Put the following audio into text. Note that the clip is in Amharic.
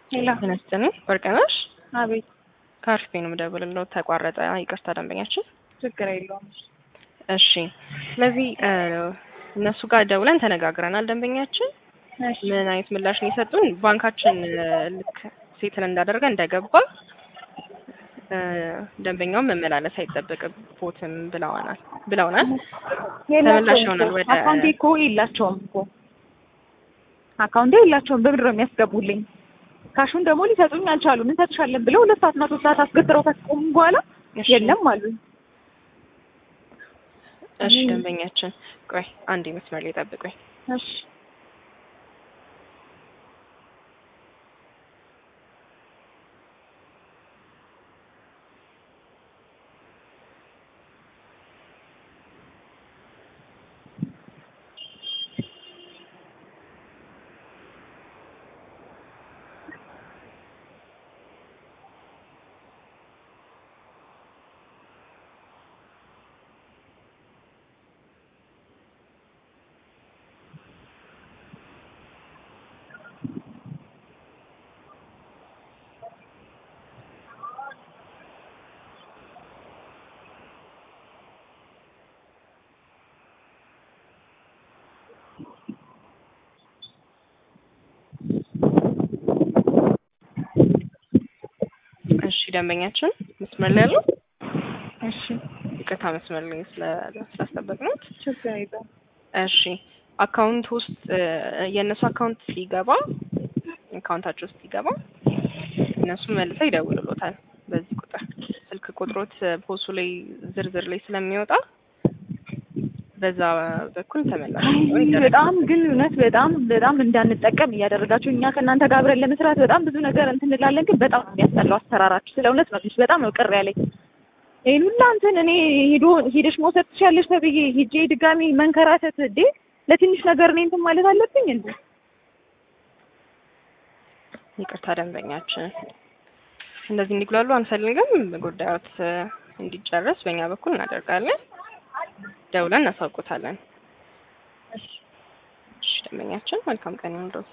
ሄላ ጤና ይስጥልኝ ወርቅነሽ አቤት ከአርፌ ነው የምደውልልዎ ተቋረጠ ይቅርታ ደንበኛችን ችግር የለውም እሺ ስለዚህ እነሱ ጋር ደውለን ተነጋግረናል ደንበኛችን እሺ ምን አይነት ምላሽ ነው የሰጡን ባንካችን ልክ ሴትል እንዳደረገ እንደገባ ደንበኛውን መመላለስ አይጠበቅቦትም ብለዋናል ብለውናል ተመላሽ ይሆናል ወደ አካውንቴ እኮ የላቸውም እኮ አካውንቴ የላቸውም በምንድን ነው የሚያስገቡልኝ ካሹን ደግሞ ሊሰጡኝ አልቻሉም እንሰጥሻለን ብለው ሁለት ሰዓት መቶ ሰዓት አስገትረው ካስቆሙ በኋላ እሺ። የለም አሉኝ እሺ ደንበኛችን ቆይ አንዴ መስመር ላይ ጠብቁኝ እሺ እሺ ደንበኛችን መስመር ላይ ያለው እሺ ይቅርታ መስመር ላይ ስለ- ስላስጠበቅነዎት ችግር የለውም እሺ አካውንት ውስጥ የእነሱ አካውንት ሲገባ አካውንታቸው ውስጥ ሲገባ እነሱ መልሰው ይደውልሎታል በዚህ ቁጥር ስልክ ቁጥሮት ፖሱ ላይ ዝርዝር ላይ ስለሚወጣ በዛ በኩል ተመላሽ እንዲሆን ይደረጋል። በጣም ግን እውነት በጣም በጣም እንዳንጠቀም እያደረጋችሁ እኛ ከእናንተ ጋር አብረን ለመስራት በጣም ብዙ ነገር እንትን እንላለን፣ ግን በጣም ነው የሚያስጠላው አሰራራችሁ። ስለ እውነት ነው በጣም ነው ቅር ያለኝ። ይሄን ሁላ እንትን እኔ ሄዶ ሄደሽ መውሰድ ትችያለሽ ተብዬ ሄጄ ድጋሚ መንከራተት እንዴ ለትንሽ ነገር እኔ እንትን ማለት አለብኝ እንዴ? ይቅርታ ደንበኛችን እንደዚህ እንዲጉላሉ አንፈልግም። ጉዳዮት እንዲጨረስ በእኛ በኩል እናደርጋለን። ደውለን እናሳውቆታለን። እሺ ደንበኛችን መልካም ቀን ይሁንልዎት።